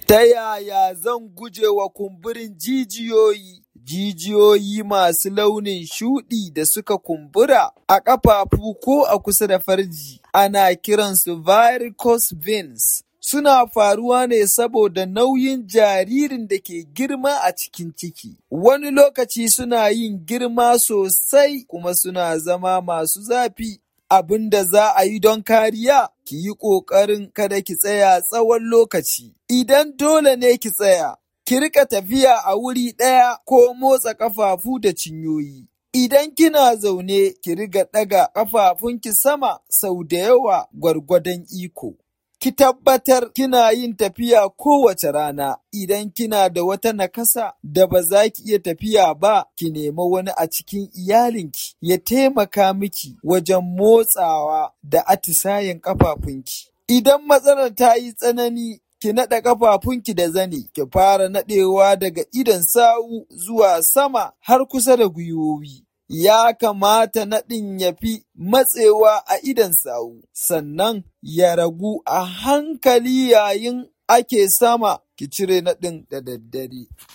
Ta yaya zan guje wa kumburin jijiyoyi? Jijiyoyi masu launin shuɗi da suka kumbura a ƙafafu ko a kusa da farji ana kiransu varicose veins. Suna faruwa ne saboda nauyin jaririn da ke girma a cikin ciki. Wani lokaci suna yin girma sosai kuma suna zama masu zafi. Abin da za a yi don kariya, ki yi ƙoƙarin kada ki tsaya tsawon lokaci. Idan dole ne ki tsaya, ki riƙa tafiya a wuri ɗaya ko motsa ƙafafu da cinyoyi. Idan kina zaune, ki riƙa ɗaga ƙafafunki sama sau da yawa gwargwadon iko. Ki tabbatar kina yin tafiya kowace rana. Idan kina da wata nakasa da ba za ki iya tafiya ba, ki nemi wani a cikin iyalinki ya taimaka miki wajen motsawa da atisayen ƙafafunki. Idan matsalar ta yi tsanani, ki naɗe ƙafafunki da zani, ki fara naɗewa daga idon sawu zuwa sama har kusa da gwiwowi. Ya kamata naɗin ya fi matsewa a idon sawu, sannan ya ragu a hankali yayin ake sama, ki cire naɗin da daddare.